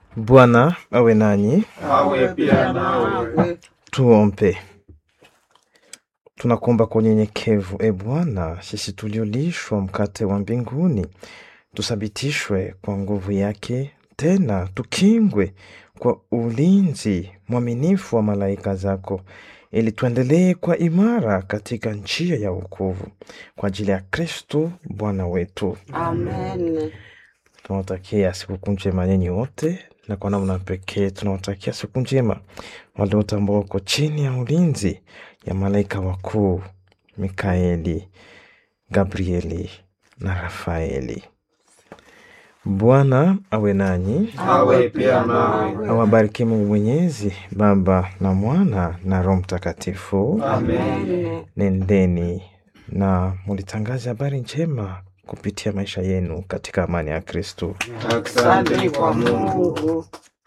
Bwana awe nanyi. awe pia nawe. Tuombe. Tunakuomba kwa unyenyekevu, e Bwana, sisi tuliolishwa mkate wa mbinguni, tuthibitishwe kwa nguvu yake, tena tukingwe kwa ulinzi mwaminifu wa malaika zako, ili tuendelee kwa imara katika njia ya wokovu, kwa ajili ya Kristo Bwana wetu. Amen. Tunawatakia sikukuu njema nyinyi wote, na kwa namna pekee tunawatakia siku njema wale wote ambao wako chini ya ulinzi ya malaika wakuu Mikaeli, Gabrieli na Rafaeli. Bwana awe nanyi, awe pia nawe. awabariki Mungu Mwenyezi, Baba na Mwana na Roho Mtakatifu. Amen. Nendeni na mulitangaze habari njema kupitia maisha yenu katika amani ya Kristo. Asante kwa Mungu.